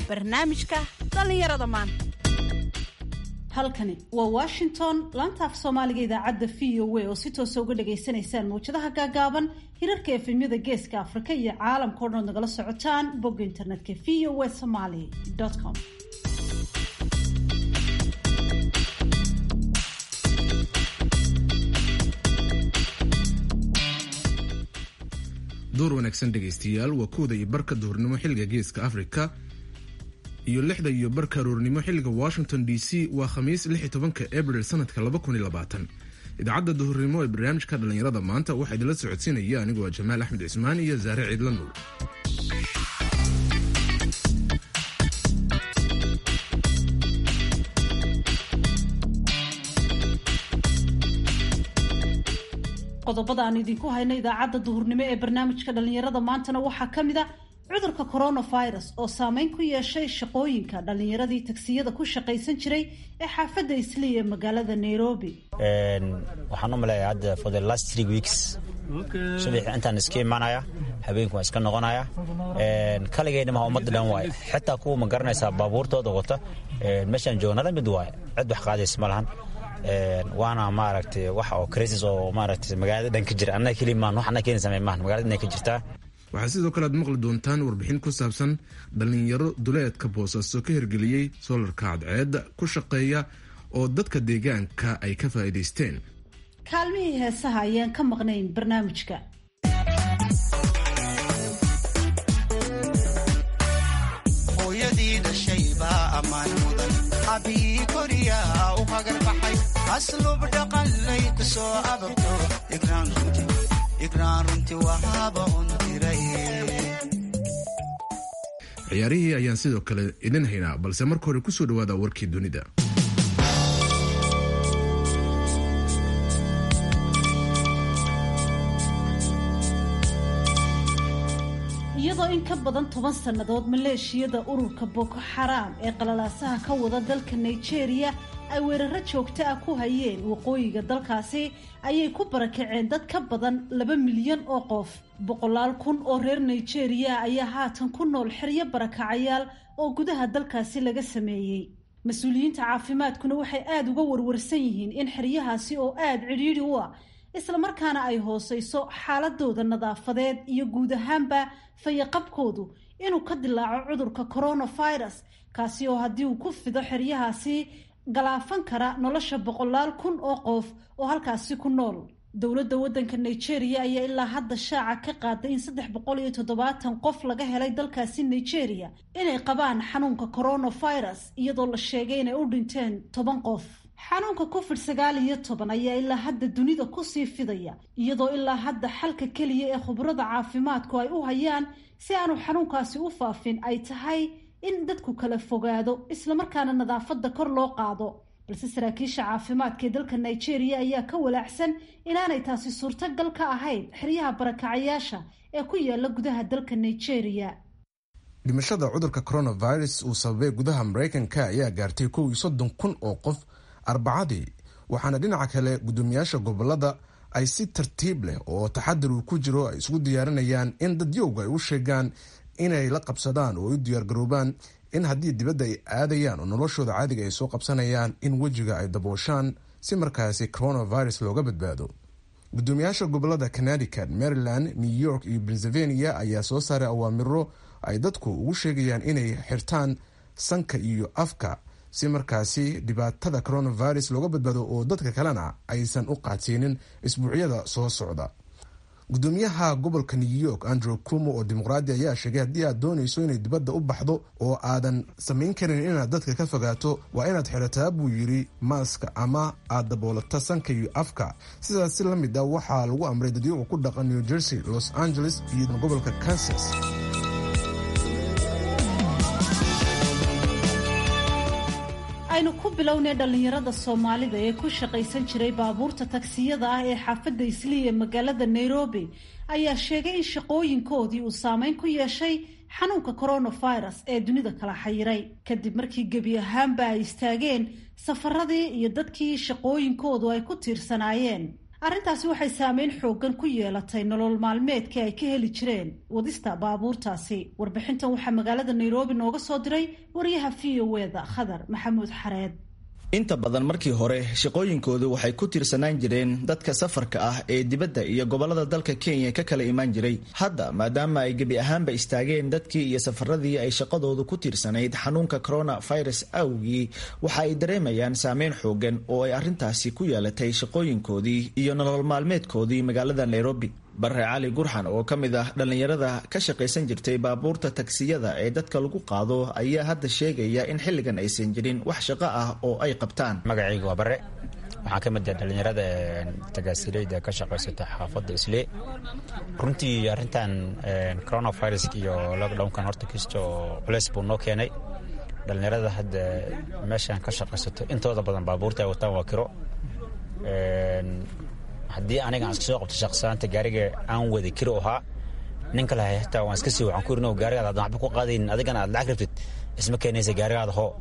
barnaamijka dhallinyarada maanta halkani waa washington laanta af soomaaliga idaacadda v o a oo si toosa uga dhagaysanaysaan mawjadaha gaagaaban hirarka efemyada geeska afrika iyo caalamka o dhan nagala socotaan bogga internetka v o a somaly com door wanaagsan dhegaystayaal waa kooda iyo barka duhurnimo xilliga geeska afrika iyo lixda iyo barka aroornimo xilliga washington d c waa khamiis lix iyo tobanka abril sanadka laba kun iyo labaatan idaacadda duhurnimo ee barnaamijka dhallinyarada maanta waxaa idinla socodsiinaya anigoo ah jamaal axmed cismaan iyo saare ciidla nuur qodobada aan idinku hayno idaacadda duhurnimo ee barnaamijka dhallinyarada maantana waxaa ka mid a cudurka coronavirus oo saameyn ku yeeshay shaqooyinka dhallinyaradii tagsiyada ku shaqaysan jiray ee xaafadda islii ee magaalada nairobi waxaan u maleeya hadda for the last three weeks subaxii intaan iska imaanaya habeenku waan iska noqonaya kaligayna maha ummadda dhan waaye xitaa kuwa ma garanaysaa baabuurtooda wata meeshaan joognala mid waaye cid wax qaadaysa ma lahan waana maaragtay wax oo crisis oo maaragtay magaalada dhan ka jira annaga keli maan wax annaga keeni samey maahan magaalada dhan ka jirtaa waxaa sidoo kale aad maqli doontaan warbixin ku saabsan dhallinyaro duleedka boosaaso ka hirgeliyey soolarka cadceedda ku shaqeeya oo dadka deegaanka ay ka faa'iidaysteen kaalmihii heesaha ayaan ka maqnayn barnaamijka hooyadii dhashay baa ammaan mudan abii koriyaa u hagarbaxay aslub dhaqanlay ku soo ababto igraan runti wahaaba untiray ciyaarihii ayaan sidoo kale idin haynaa balse marka hore kusoo dhawaada warkii dunida iyadoo in ka badan toban sannadood maleeshiyada ururka boko xaraam ee qalalaasaha ka wada dalka nigeria ay weeraro joogto ah ku hayeen waqooyiga dalkaasi ayay ku barakaceen dad ka badan laba milyan oo qof boqolaal kun oo reer nigeria ayaa haatan ku nool xeryo barakacayaal oo gudaha dalkaasi laga sameeyey mas-uuliyiinta caafimaadkuna waxay aada uga warwarsan yihiin in xeryahaasi oo aada cidhiidhi u ah islamarkaana ay hooseyso xaaladooda nadaafadeed iyo guud ahaanba fayaqabkoodu inuu ka dilaaco cudurka coronavirus kaasi oo haddii uu ku fido xeryahaasi galaafan kara nolosha boqolaal kun oo qof oo halkaasi ku nool dowladda waddanka nigeria ayaa ilaa hadda shaaca ka qaaday in saddex boqol iyo toddobaatan qof laga helay dalkaasi nigeria inay qabaan xanuunka coronavirus iyadoo la sheegay inay u dhinteen toban qof xanuunka covid sagaal iyo toban ayaa ilaa hadda dunida kusii fidaya iyadoo ilaa hadda xalka keliya ee khubrada caafimaadku ay u hayaan si aanu xanuunkaasi u faafin ay tahay in dadku kala fogaado islamarkaana nadaafadda kor loo qaado balse saraakiisha caafimaadka ee dalka nigeria ayaa ka walaacsan inaanay taasi suurtagal ka ahayn xeryaha barakacayaasha ee ku yaala gudaha dalka nigeria dhimashada cudurka coronavirus uu sababay gudaha maraykanka ayaa gaartay kow iyo soddon kun oo qof arbacadii waxaana dhinaca kale guddoomiyaasha gobolada ay si tartiib leh oo taxadir uu ku jiro ay isugu diyaarinayaan in dadyowga ay u sheegaan inay la qabsadaan oo ay u diyaargaroobaan in haddii dibadda ay aadayaan oo noloshooda caadiga ay soo qabsanayaan in wejiga ay dabooshaan si markaasi coronavirus looga badbaado guddoomiyaasha gobolada connecticut maryland new york iyo pennsylvania ayaa soo saaray awaamiro ay dadku ugu sheegayaan inay xirtaan sanka iyo afka si markaasi dhibaatada coronavirus looga badbaado oo dadka kalena aysan u qaadsiinin isbuucyada soo socda gudoomiyaha gobolka new york andrew cumo oo dimuqraadi ayaa sheegay haddii aad doonayso inay dibadda u baxdo oo aadan samayn karin inaad dadka ka fogaato waa inaad xirataa buu yidhi maaska ama aad daboolata sanka iyo afka sidaas si la mid ah waxaa lagu amray dadyaga ku dhaqan new jersey los angeles iyo gobolka kansas aynu ku bilownay dhallinyarada soomaalida ee ku shaqaysan jiray baabuurta tagsiyada ah ee xaafadda islii ee magaalada nairobi ayaa sheegay in shaqooyinkoodii uu saameyn ku yeeshay xanuunka coronavirus ee dunida kala xayiray kadib markii gebi ahaanba ay istaageen safaradii iyo dadkii shaqooyinkoodu ay ku tiirsanaayeen arrintaasi waxay saameyn xoogan ku yeelatay nolol maalmeedkii ay ka heli jireen wadista baabuurtaasi warbixintan waxaa magaalada nairobi nooga soo diray wariyaha v o eda khadar maxamuud xareed inta badan markii hore shaqooyinkoodu waxay ku tiirsanaan jireen dadka safarka ah ee dibadda iyo gobollada dalka kenya ka kala imaan jiray hadda maadaama ay gebi ahaanba istaageen dadkii iyo safaradii ay shaqadoodu ku tiirsanayd xanuunka coronavirus awgii waxa ay dareemayaan saameyn xoogan oo ay arrintaasi ku yeelatay shaqooyinkoodii iyo nolol maalmeedkoodii magaalada nairobi bare cali gurxan oo ka mid ah dhallinyarada ka shaqaysan jirtay baabuurta tagsiyada ee dadka lagu qaado ayaa hadda sheegaya in xilligan aysan jirin wax shaqo ah oo ay qabtaan magacayga waa bare waxaan ka mid ah dhallinyarada tagaasiileyda ka shaqaysata xaafadda islee runtii arrintan coronavirus iyo lockdownkan horta kisto culeys buu noo keenay dhallinyarada hadda meeshan ka shaqaysato intooda badan baabuurta ay wataan waa kiro haddii aniga aan iska soo qabto shaqsanaanta gaariga aan wada kiro ahaa ninka lahay hataa waan iska sii waxaan ku irin gaarigaada adan waxba ku qaadaynin adigana aad lacag rabtid isma keenaysa gaarigaada hoo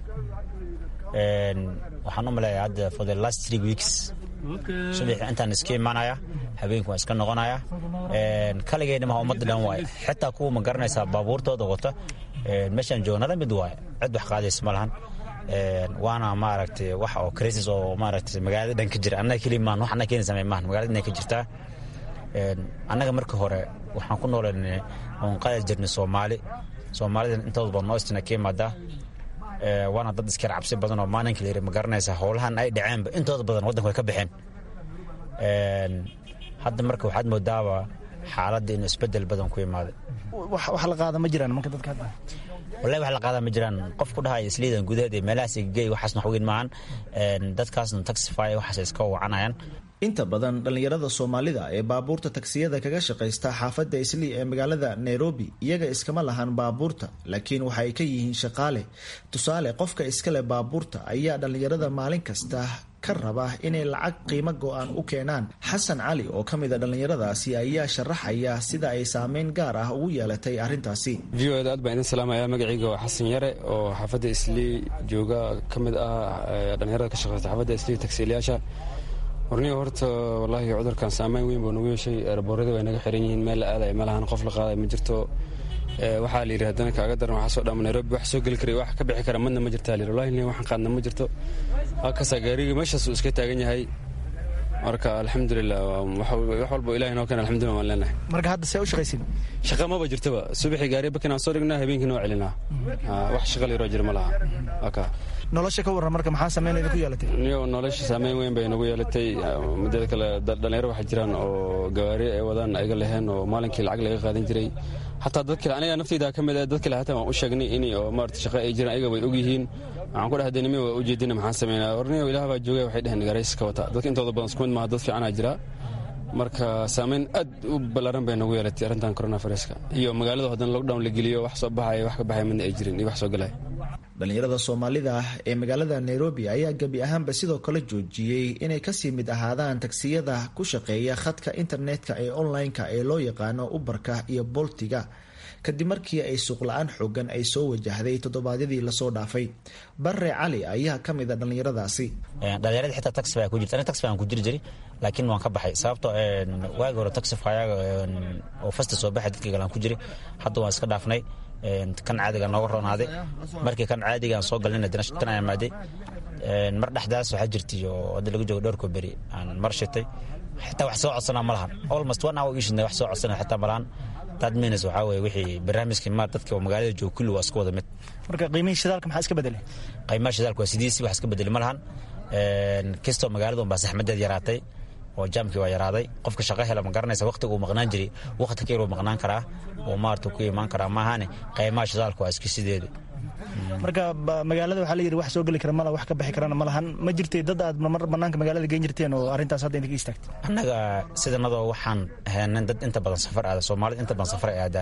waxaan u maleeyaa hadda for the last three weeks subaxi intaan iska imaanaya habeenku waan iska noqonaya kaligayna maha ummadda dhan waaye xitaa kuwa ma garanaysaa baabuurtooda wata meeshaan joognala mid waaye cid wax qaadaysa ma lahan waana maaragtay wax oo crisis oo maaragtay magaalada dhan ka jira annaga keli maan wax annaga keeni samay maahan magaalada dhan ka jirtaa annaga marka hore waxaan ku nooleynay oon qaadi jirnay soomaali soomaalidan intooda badan noo istina ka imaadaa waana dad iskar cabsi badan oo maalinka la yiri ma garanaysa howlahan ay dhaceenba intooda badan waddanka way ka baxeen hadda marka waxaad moodaaba xaaladda inuu isbedel badan ku imaaday wax la qaada ma jiraan marka dadka hadda wallahi wax la qaadaa ma jiraan qof ku dhahaya isliidan gudaheed iyo meelahaas igey waxaasna wax weyn maahan dadkaasna taxify waxaas iska wacanayaan inta badan dhallinyarada soomaalida ee baabuurta tagsiyada kaga shaqaysta xaafadda islii ee magaalada nairobi iyaga iskama lahan baabuurta laakiin waxa ay ka yihiin shaqaale tusaale qofka iskale baabuurta ayaa dhallinyarada maalin kasta ka raba inay lacag qiimo go-aan u keenaan xasan cali oo ka mid a dhallinyaradaasi ayaa sharaxaya sida ay saameyn gaar ah ugu yeelatay arrintaasi v o eda aad baan idin salaamaya magacayga waa xasan yare oo xaafadda islii jooga ka mid ah dhallinyarada ka shaqeysta xaafadda islii tagsiilayaasha warniga horta wallaahi cudurkan saameyn weyn buu nagu yeeshay eeraboorada way naga xiran yihiin meel la aadaya ma lahan qof la qaaday ma jirto waxaa la yidhi haddana kaaga daran waxaa soo dhama nairobi wax soo geli karay wax ka bixi kara madna ma jirta la yidhi wallahi nin waxaan qaadna ma jirto halkaasaa gaarigii meeshaasuu iska taagan yahay marka alxamdulilah wax walba ilahi noo keen alxamdulillah waan leenahay marka hadda see u shaqaysin shaqa maba jirtaba subaxii gaari bakin aan soo dhignaa habeenkii noo celinaa wax shaqa la yaroo jira ma laha waka nolosha ka warran marka maxaa saameyn idinku yeelatay niyo nolosha saameyn weyn bay nagu yeelatay muddada kale dhalinyaro waxaa jiraan oo gawaari ay wadaan ayga leheen oo maalinkii lacag laga qaadan jiray xataa dad kale aniga naftayda ka mid ah dad kale hataa waan u sheegnay in oo maarata shaqa ay jiraan ayaga way og yihiin waxaan ku dhahay dee nimi waa ujeedina maxaan sameynaa warniyo ilaah baa joogay waxay dheheen gaarayska wata dadka intooda badan isku mid maaha dad fiicanaa jira marka saameyn aad u ballaaran bay nagu yeelatay arrintan coronaviruska iyo magaalada haddana lockdown la geliyo wax soo baxaya wax ka baxaya midna ay jirin iyo wax soo galaya dhallinyarada soomaalida ah ee magaalada nairobi ayaa gebi ahaanba sidoo kale joojiyey inay kasii mid ahaadaan tagsiyada ku shaqeeya khadka internetka ee online-ka ee loo yaqaano ubarka iyo boltiga kadib markii ay suuqla-aan xoogan ay soo wajahday toddobaadyadii lasoo dhaafay bare cali ayaa ka mid a dhallinyaradaasi dhalinyarada xitaa taxify ku jirta aniga taxify aan ku jiri jiray laakiin waan ka baxay sababtoo waagi hore taxifyaga oo fasta soo baxay dadka kale aan ku jiray hadda waan iska dhaafnay kan caadiga nooga roonaaday markii kan caadiga aan soo galnayna dana kan aan imaaday mar dhexdaas waxaa jirtay oo hadda lagu joogo dhowrko beri aan mar shitay xitaa wax soo codsanaa ma lahan almost one hour ishidna wax soo codsanaa xitaa ma lahan dad minus waxaa weeye wixii barnaamijkii maar dadka oo magaalada jooga kulli waa isku wada mid marka qiimihii shidaalka maxaa iska bedelay qiimaha shidaalka waa sidiisii wax iska bedeli ma lahan kastoo magaalada unbaa saxmadeed yaraatay oo jaamkii waa yaraaday qofka shaqo hela ma garanaysa waqtiga uu maqnaan jiray waqti ka yaruu maqnaan karaa oo maarata ku imaan karaa maahane qiimaha shidaalka waa iska sideeda marka magaalada waxaa la yidhi wax soo geli kara mala wax ka bixi karana ma lahan ma jirtay dad aad mar banaanka magaalada geen jirteen oo arrintaas hadda idinka istaagtay annaga sidanadoo waxaan heenan dad inta badan safar aada soomaalida inta badan safar aadaa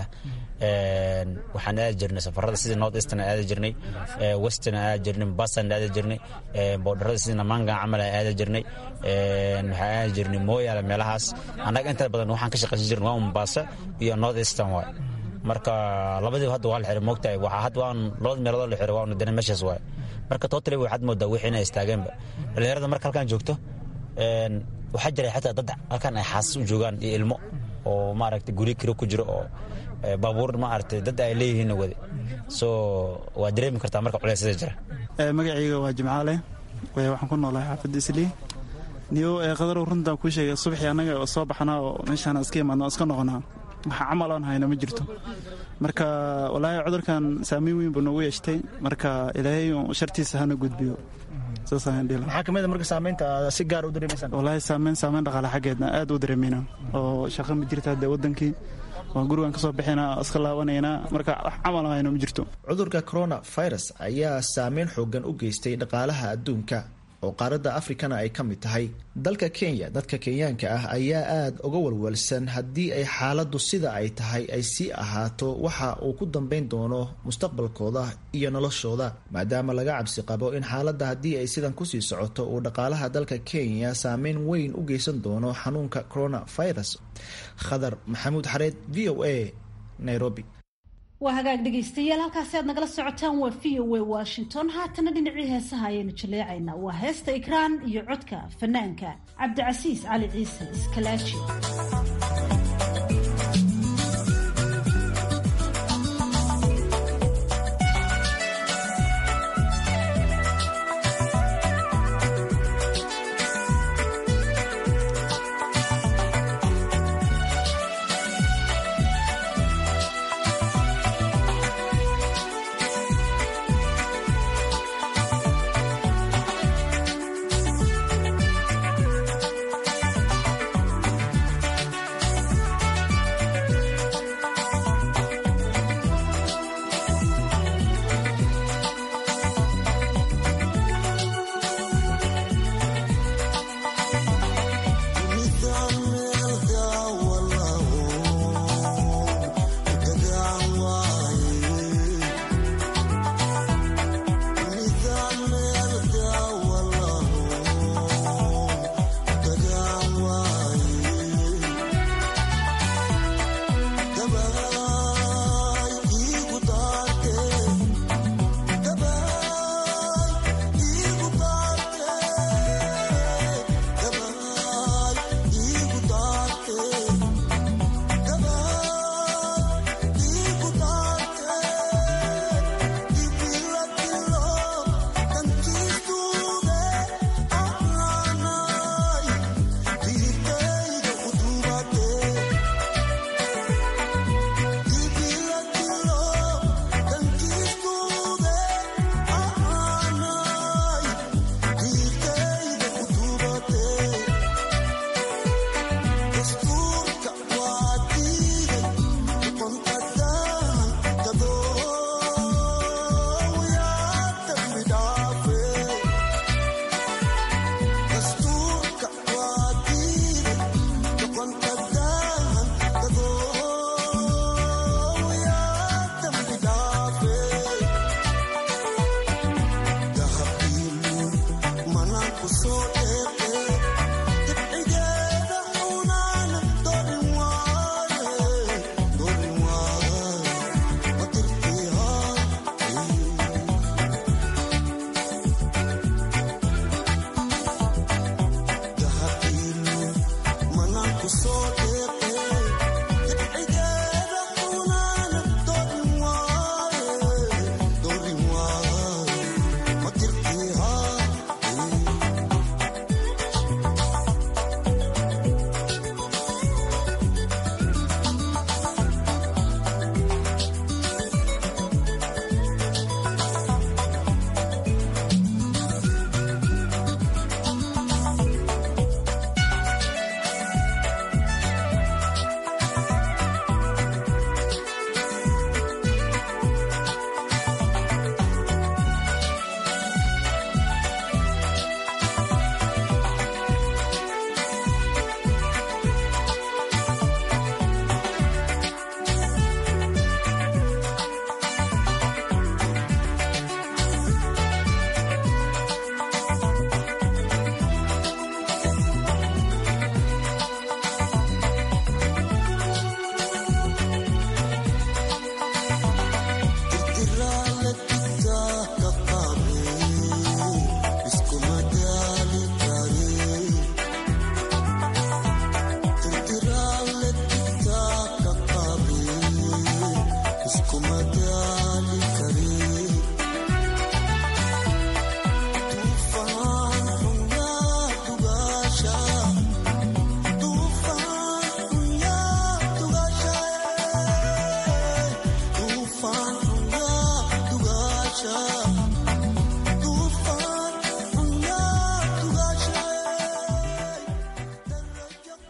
waxaan aadi jirnay safarada sidii north eastern aadi jirnay western aadi jirnay basan aadi jirnay boodharada sidii namanga camal aadi jirnay waxaan aadi jirnay mooyaale meelahaas annaga inta badan waxaan ka shaqaysan jirnay waa mombasa iyo north eastern waay marka labadiiba hadda waa la xiray moogtahay waxaa hadda waan labada meeloodoo la xiray waa dana meeshaas waay marka totally waxaad moodaa wixii inay istaageenba dhallinyarada marka halkan joogto waxaa jiray xataa dad halkan ay xaasas u joogaan iyo ilmo oo maaragta guryo kiro ku jiro oo baabuur maaragtay dad ay leeyihiinna wade so waa dareemi kartaa marka culeysada jira magacayga waa jimcaale waxaan ku noolahay xaafadda islii niyo qadarow runtaan kuu sheegay subaxii annaga soo baxnaa oo meeshaan iska imaadna iska noqonaa waxa camal aan hayna ma jirto marka walaahi cudurkan saamayn weyn buu noogu yeeshtay marka ilaahay shartiisa hana gudbiyo maxaa kamid a marka saamaynta si gaar u dareemaysaan walaahi saamayn saamayn dhaqaale xaggeedna aad u dareemayna oo shaqo ma jirta hadde waddankii waan gurigan ka soo bixina iska laabanaynaa marka wax camal hayno ma jirto cudurka corona virus ayaa saameyn xoogan u geystay dhaqaalaha adduunka oo qaaradda afrikana ay ka mid tahay dalka kenya dadka kenyaanka ah ayaa aada uga walwalsan haddii ay xaaladdu sida ay tahay ay sii ahaato waxa uu ku dambeyn doono mustaqbalkooda iyo noloshooda maadaama laga cabsi qabo in xaaladda haddii ay sidan kusii socoto uu dhaqaalaha dalka kenya saameyn weyn u geysan doono xanuunka coronavirus khadar maxamuud xareed v o a nairobi waa hagaag dhegaystayaal halkaasi aad nagala socotaan waa v o a washington haatana dhinacii heesaha ayaynu jaleecaynaa waa heesta ikraan iyo codka fanaanka cabdicasiis cali ciise iskalaaji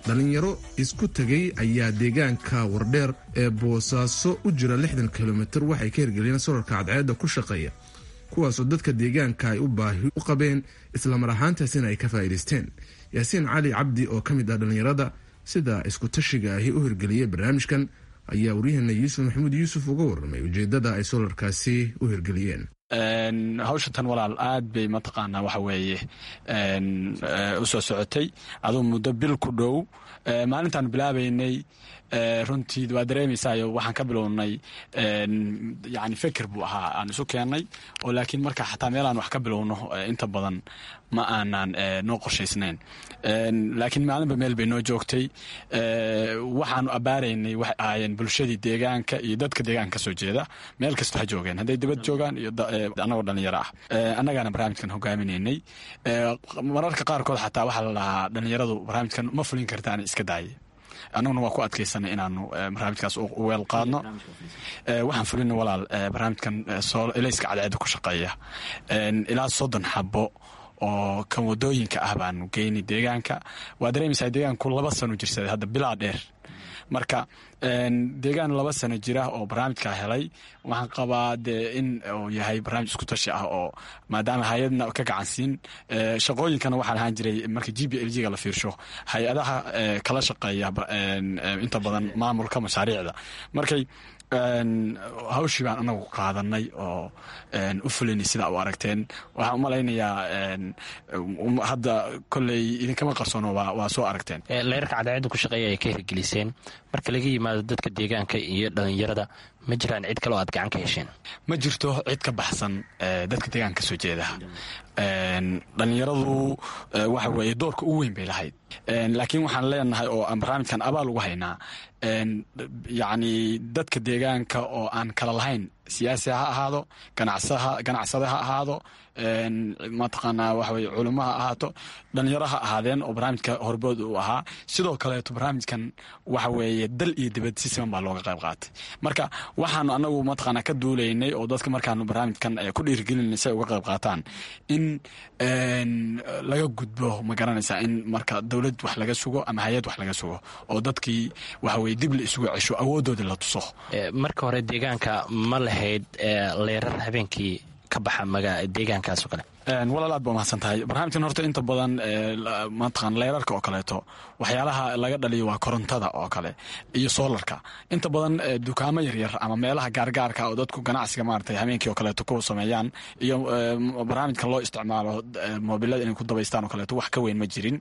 dhallinyaro isku tegay ayaa deegaanka wardheer ee boosaaso u jira lixdan kilomitir waxay ka hirgeliyeen solarka cadceedda ku shaqeeya kuwaasoo dadka deegaanka ay u baahi u qabeen islamar ahaantaasina ay ka faa'iidaysteen yaasiin cali cabdi oo ka mid ah dhallinyarada sida isku-tashiga ahi u hirgeliyey barnaamijkan ayaa waryaheena yuusuf maxamuud yuusuf uga warramay ujeeddada ay solarkaasi u hirgeliyeen hawshantan walaal aad bay mataqaanaa waxa weeye u soo socotay aduu muddo bil ku dhow maalintaan bilaabaynay runtii waa dareemaysayo waxaan ka bilownay yani feker buu ahaa aan isu keennay oo laakiin marka xataa meelaan wax ka bilowno inta badan ma aanan noo qorshaysnayn laakiin maalinba meel bay noo joogtay waxaanu abbaaraynay waxay ahaayeen bulshadii deegaanka iyo dadka deegaanka ka soo jeeda meel kasta ha joogeen hadday dibad joogaan iyo annagoo dhallinyaro ah annagaana barnaamijkan hogaaminaynay mararka qaarkood xataa waxaa la dhahaa dhallinyaradu barnaamijkan ma fulin kartaan iska daaye annaguna waa ku adkaysanay inaanu barnaamijkaas u weel qaadno waxaan fulina walaal barnaamijkan elayska cadceedda ku shaqeeya ilaa soddon xabo oo kan wadooyinka ah baanu geynay deegaanka waa dareemaysaa deegaanku laba sano jirsaday hadda bilaa dheer marka deegaan laba sano jira oo barnaamijka helay waxaan qabaa dee in uu yahay barnaamij isku tashi ah oo maadaama hay-adna ka gacansiin shaqooyinkana waxaa lahaan jiray marka g b l g ga la fiirsho hay-adaha kala shaqeeya inta badan maamulka mashaariicda markay hawshii baan anagu qaadanay oo u fulinay sidaa u aragteen waxaan u malaynayaa hadda koley idinkama qarsoono waa soo aragteen leerarka cadceedda ku shaqeeya ay ka hirgeliseen marka laga yimaado dadka deegaanka iyo dhallinyarada ma jiraan cid kale oo aad gacan ka hesheen ma jirto cid ka baxsan dadka deegaanka kasoo jeeda dhallinyaradu waxa weeye doorka ugu weyn bay lahayd laakiin waxaan leenahay oo aan barnaamijkan abaal ugu haynaa yacni dadka deegaanka oo aan kala lahayn siyaasi ha ahaado ganacsade ha ahaado mataqaanaa waxa weye culimo ha ahaato dhalinyaro ha ahaadeen oo barnaamijka horbood uu ahaa sidoo kaleeto barnaamijkan waxa weeye dal iyo dibad si siman baa looga qayb qaatay marka waxaanu anagu mataqaanaa ka duulaynay oo dadka markaanu barnaamijkan ku dhiirigelinay si ay uga qayb qaataan in laga gudbo ma garanaysaa in marka dowlad wax laga sugo ama hay-ad wax laga sugo oo dadkii waxa weye dib la isugu cesho awoodooda la tuso marka hore deegaanka ma lahayd leerar habeenkii ka baxa deegaankaas oo kale walaal aad ba umahadsan tahay barnaamijkan horta inta badan mataqan leerarka oo kaleeto waxyaalaha laga dhaliyo waa korontada oo kale iyo soolarka inta badan dukaamo yaryar ama meelaha gaargaarka oo dadku ganacsiga maarata habeenkii oo kaleeto ku sameeyaan iyo barnaamijkan loo isticmaalo moobilada inay ku dabaystaan oo kaleeto wax ka weyn ma jirin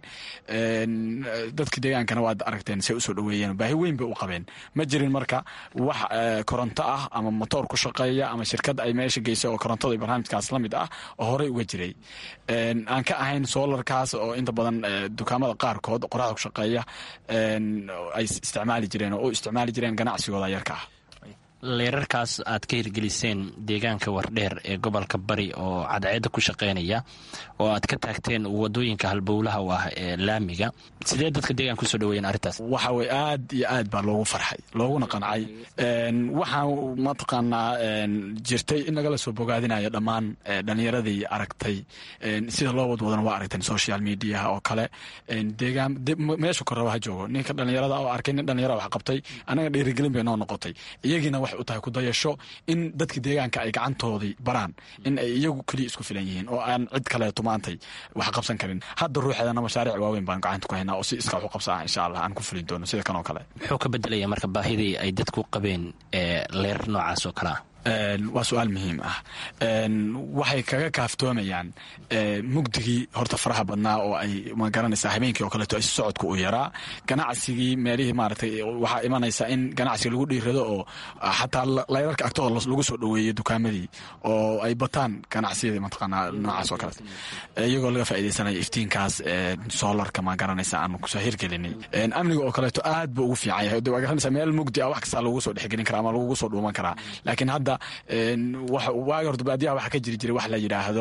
dadka deegaankana waad aragteen say usoo dhaweeyeen baahi weyn bay u qabeen ma jirin marka wax koronto ah ama motoor ku shaqeeya ama shirkad ay meesha geysay oo korontada barnaamijkaas la mid ah oo horey uga jiray aan ka ahayn soolarkaas oo inta badan dukaamada qaarkood qoraxda ku shaqeeya ay isticmaali jireen oo u isticmaali jireen ganacsigooda yarka ah leerarkaas aad ka hirgeliseen deegaanka wardheer ee gobolka bari oo cadceedda ku shaqeynaya oo aad ka taagteen wadooyinka halbowlaha u ah ee laamiga sidee dadka deegaanka kusoo dhaweeyeen arrintaas waxa weye aad iyo aad baa loogu farxay looguna qancay waxaa mataqaanaa jirtay in lagala soo bogaadinayo dhammaan dhallinyaradii aragtay sida loo wadwadana waa aragteen social mediaha oo kale deegaan meesha koraba ha joogo ninka dhallinyarada oo arkay nin dhallinyara wax qabtay anaga dhiirigelin bay noo noqotay iyagiina waxay u tahay kudayasho in dadka deegaanka ay gacantoodii baraan in ay iyagu keliya isku filan yihiin oo aan cid kaleeto maantay wax qabsan karin hadda ruuxeedana mashaariic waaweyn baan gacanta ku haynaa oo si iska wax u qabsa ah insha allah aan ku fulin doono sida kan oo kale muxuu ka bedelaya marka baahidii ay dadku qabeen leerar noocaas oo kale ah waa su-aal muhiim ah waxay kaga kaaftoomayaan mugdigii horta faraha badnaa oo ay ma garanaysaa habeenkii oo kaleeto is socodka u yaraa ganacsigii meelihii maaragtay waxaa imanaysaa in ganacsiga lagu dhiirado oo xataa layrarka agtooda lagu soo dhoweeyo dukaamadii oo ay bataan ganacsiyadii mataqaanaa noocaas oo kaleeto iyagoo laga faa'iidaysanaya iftiinkaas soolarka ma garanaysa aanu kusoo hirgelinay amniga oo kaleeto aad buu ugu fiican yahay waa garanaysaa meel mugdi ah wax kastaa lagu soo dhexgelin karaa ama lagugu soo dhuuman karaa laakiin hadda waagi horta baadiyaha waxaa ka jiri jiray wax la yidhaahdo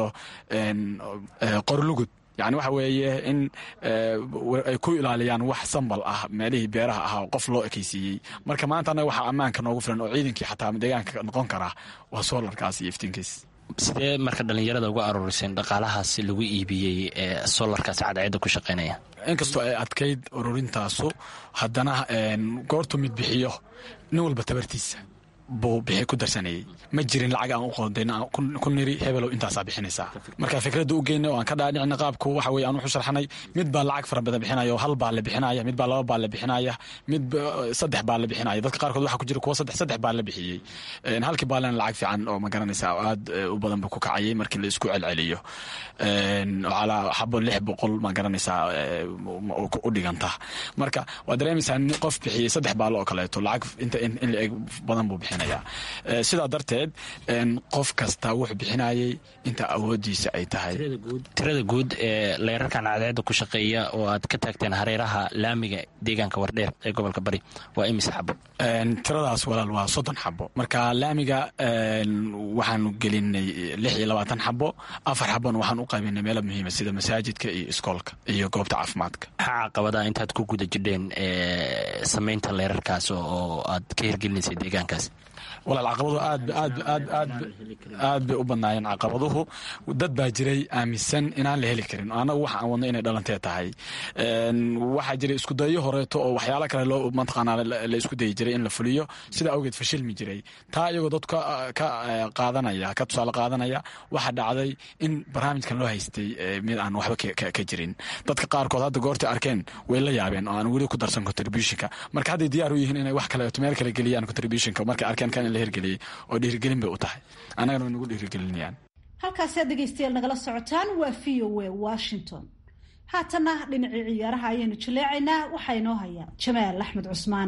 qorlugud yani waxa weeye in ay ku ilaaliyaan wax sambal ah meelihii beeraha ahaa oo qof loo ekeysiiyey marka maanta annaga waxaa ammaanka noogu filan oo ciidankii xataa deegaanka noqon karaa waa soolarkaas iyo iftiinkiis sidee marka dhallinyarada uga aruuriseen dhaqaalahaas lagu iibiyey ee solarkaas cadceedda ku shaqaynaya inkastoo ay adkayd ururintaasu haddana goortu mid bixiyo nin walba tabartiisa buu bixi ku darsanayey ma jirin lacag aan u qoondayn ku niri hebelow intaasaa bixinaysaa marka fikradda u geynay oo aan ka dhaadhicina qaabku waxa weye aan wuxu sharxanay mid baa lacag fara badan bixinaya oo hal baa la bixinaya mid baa laba baa la bixinaya mid saddex baa la bixinaya dadka qaarkood waxaa ku jira kuwa saddex saddex baa la bixiyey halkii baalena lacag fiican oo ma garanaysaa oo aad u badan buu ku kacayay markii la isku celceliyo calaa xabo lix boqol ma garanaysaa u dhiganta marka waa dareemaysaa qof bixiyey saddex baalo oo kaleeto lacag inta in la eg badan buu bixinaya sidaa darteed qof kasta wuxuu bixinayay inta awoodiisa ay tahay tirada guud ee leerarkan cadceedda ku shaqeeya oo aad ka taagteen hareeraha laamiga deegaanka wardheer ee gobolka bari waa imise xabo tiradaas walaal waa soddon xabo marka laamiga waxaanu gelinay lix iyo labaatan xabo afar xabona waxaan u qaybinay meelo muhiima sida masaajidka iyo iskoolka iyo goobta caafimaadka maxaa caqabadaha intaad ku guda jidheen samaynta leerarkaas oo aad ka hirgelinaysay deegaankaas walaal caqabadu aad aad aad aad aad bay u badnaayeen caqabaduhu dad baa jiray aaminsan inaan la heli karin annagu waxa aan wadno inay dhalantee tahay waxaa jiray iskudayo horeeto oo waxyaalo kale loo mataqaanaa la isku dayi jiray in la fuliyo sida awgeed fashilmi jiray taa iyagoo dad ka qaadanaya ka tusaale qaadanaya waxaa dhacday in barnaamijkan loo haystay mid aan waxba ka jirin dadka qaarkood hadda goortay arkeen way la yaabeen oo aan weli ku darsan contributionka marka hadday diyaar u yihiin inay wax kaleeto meel kale geliyaan contributionka markay arkeen kan in la hirgeliyey oo dhiirigelin bay u tahay annagana way nagu dhiirigelinayaan halkaasi aad dhegaystayaal nagala socotaan waa v o a washington haatana dhinacii ciyaaraha ayaynu jaleecaynaa waxaa inoo haya jamaal axmed cusmaan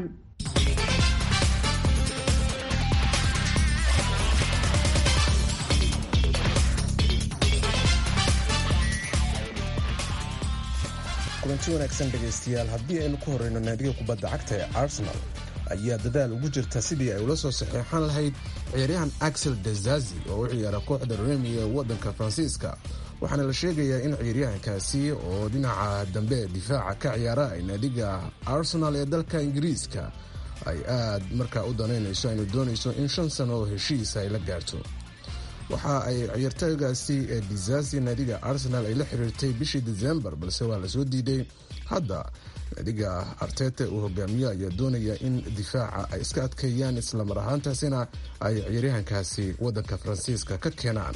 kulanti wanaagsan dhegaystayaal haddii aynu ku horeyno naadiga kubadda cagta ee arsenal ayaa dadaal ugu jirta sidii ay ula soo saxeexan lahayd ciyaaryahan axel dezazi oo u ciyaara kooxda remi ee waddanka faransiiska waxaana la sheegayaa in ciyaaryahankaasi oo dhinaca dambe difaaca ka ciyaara ay naadiga arsenal ee dalka ingiriiska ay aad markaa u danaynayso aynu doonayso in shan sano oo heshiisa ay la gaarto waxa ay ciyaartagaasi ee dizazi naadiga arsenal ay la xiriirtay bishii desembar balse waa lasoo diiday hadda naadiga artete uu hogaamiyo ayaa doonaya in difaaca ay iska adkeeyaan islamar ahaantaasina ay ciyaaryahankaasi wadanka faransiiska ka keenaan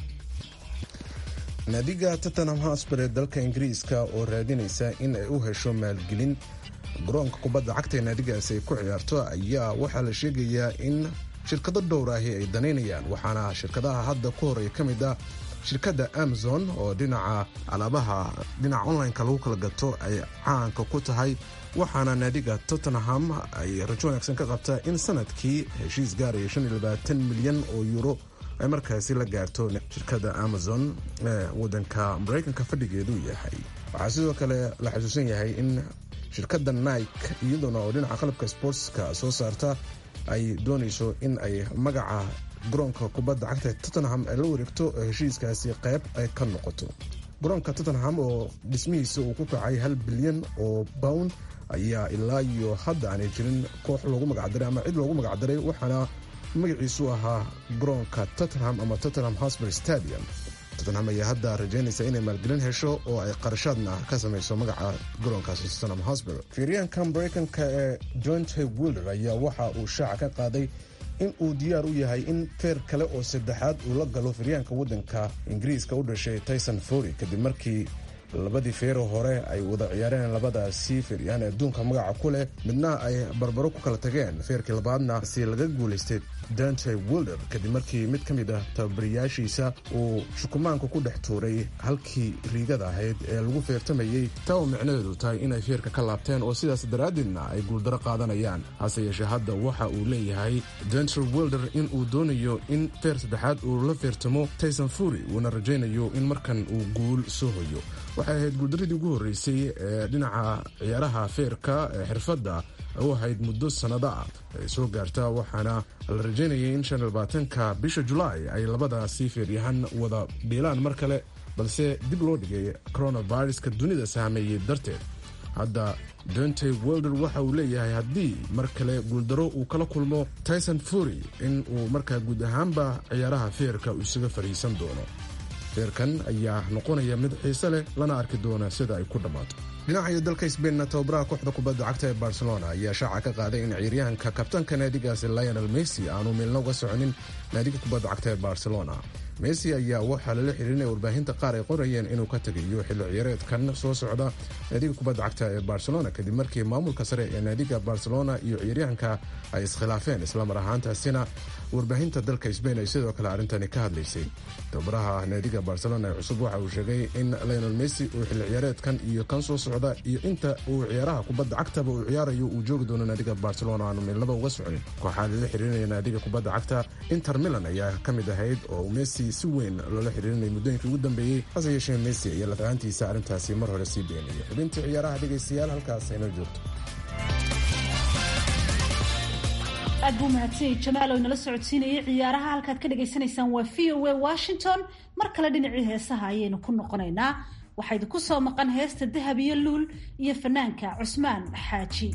naadiga tottenham hosper ee dalka ingiriiska oo raadinaysa in ay u hesho maalgelin garoonka kubadda cagta ee naadigaasi ay ku ciyaarto ayaa waxaa la sheegayaa in shirkado dhowr ahi ay danaynayaan waxaana shirkadaha hadda ku horeeya ka mid ah shirkadda amazon oo dhinaca alaabaha dhinaca onlineka lagu kala gato ay caanka ku tahay waxaana naadiga tottenham ay rajo wanaagsan ka qabtaa in sanadkii heshiis gaaraya milyan oo euro ay markaasi la gaarto shirkadda amazon ee wadanka maraykanka fadhigeedu yahay waxaa sidoo kale la xusuusan yahay in shirkadda nike iyaduna oo dhinaca qalabka sportska soo saarta ay doonayso in ay magaca garoonka kubadda cagta tottenham ay la wareegto oo heshiiskaasi qayb ay ka noqoto garoonka tottenham oo dhismihiisa uu ku kacay hal bilyan oo pound ayaa ilaa iyo hadda aanay jirin koox loogu magacdaray ama cid loogu magacdaray waxaana magaciisu ahaa garoonka tottenham ama tottenham hosper stadium tottenham ayaa hadda rajaynaysa inay maalgelin hesho oo ay qarashaadna ka samayso magaca garoonkaasi tottenham hosper fiiryaanka maraykanka ee jonte wilder ayaa waxa uu shaaca ka qaaday in uu diyaar u yahay in feer kale oo saddexaad uu la galo firyaanka waddanka ingiriiska u dhashay tyson fury kadib markii labadii feero hore ay wada ciyaareen labadaasi feeryahan adduunka magaca ku leh midna ay barbaro ku kala tageen feerkii labaadna si laga guulaystay dante wilder kadib markii mid ka mid ah tababariyaashiisa uu shukumaanka ku dhex tuuray halkii riigada ahayd ee lagu feertamayey taa oo micnaheedu tahay inay feerka ka laabteen oo sidaas daraaddeedna ay guuldaro qaadanayaan hase yeeshee hadda waxa uu leeyahay dante wilder in uu doonayo in feer saddexaad uu la feertamo tyson fury uuna rajaynayo in markan uu guul soo hoyo waxay ahayd guuldaradii ugu horreysay ee dhinaca ciyaaraha feerka ee xirfadda u ahayd muddo sannado ah ay soo gaartaa waxaana la rajaynayay in shan labaatanka bisha julaay ay labadaasi feeryahan wada dhiilaan mar kale balse dib loo dhigay coronaviruska dunida saameeyey darteed hadda dontey welder waxa uu leeyahay haddii mar kale guuldaro uu kala kulmo tyson fury in uu markaa guud ahaanba ciyaaraha feerka uu isaga fadhiisan doono feerkan ayaa noqonaya mid xiise leh lana arki doona sida ay ku dhammaato dhinaca dalka sbainna tababaraha kooxda kubadda cagta ee barcelona ayaa shaaca ka qaaday in ciyaaryahanka kabtanka naadigaasi lionel messi aanu milna uga soconin naadiga kubadda cagta ee barcelona messi ayaa waxaa lala xiriirinaya warbaahinta qaar ay qorayeen inuu ka tegayo xilli ciyaareedkan soo socda naadiga kubadda cagta ee barcelona kadib markii maamulka sare ee naadiga barcelona iyo ciyaaryahanka ay iskhilaafeen islamar ahaantaasina warbaahinta dalka sbain ay sidoo kale arrintani ka hadlaysay tababaraha naadiga barcelona ee cusub waxa uu sheegay in lionel messi uu xilli ciyaareedkan iyo kan soo socda iyo inta uu ciyaaraha kubadda cagtaba uu ciyaarayo uu joogi doono naadiga barcelona aanu milnaba uga soconin kooxaa lala xiriirinaya naadiga kubadda cagta inter milan ayaa ka mid ahayd oo messi si weyn loola xiriirinaya muddooyinkii ugu dambeeyey hase yeeshee messi iyo lafahaantiisa arrintaasi mar hore sii beenaya xubintii ciyaaraha dhegaystayaal halkaas inoo joogto aad buu mahadsanyay jamaal oo inala socodsiinayay ciyaaraha halkaad ka dhagaysanaysaan waa v o a washington mar kale dhinacii heesaha ayaynu ku noqonaynaa waxaa idinku soo maqan heesta dahab iyo luul iyo fanaanka cusmaan xaaji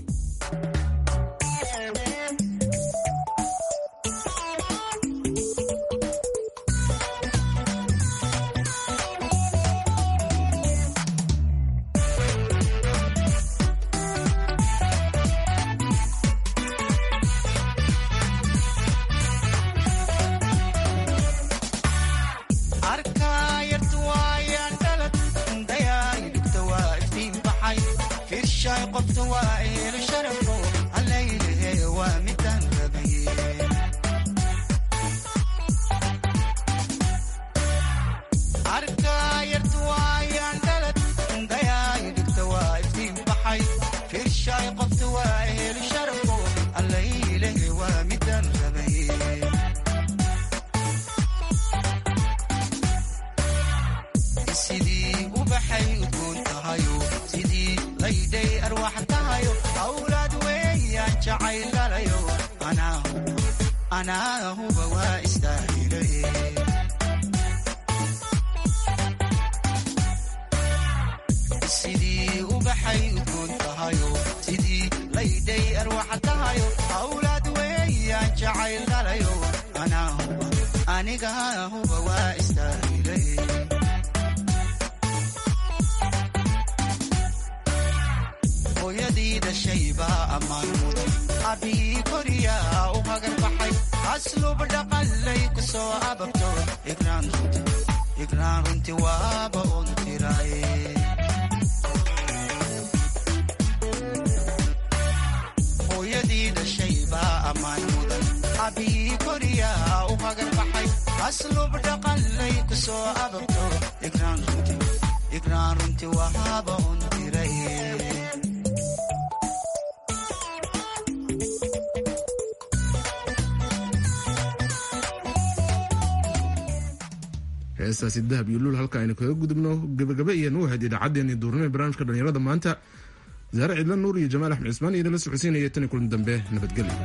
heestaasi dahab iyo luul halka aynu kaga gudubno gabagabe iyanu ahayd idaacaddeenii duurnimo barnaamijka dhalinyarada maanta zaare cidla nuur iyo jamaal axmed cismaan iyo nala socodsiinaya tan kulan dambe nabadgelyo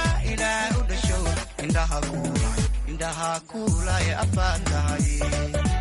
indhaha kuulay afaan tahay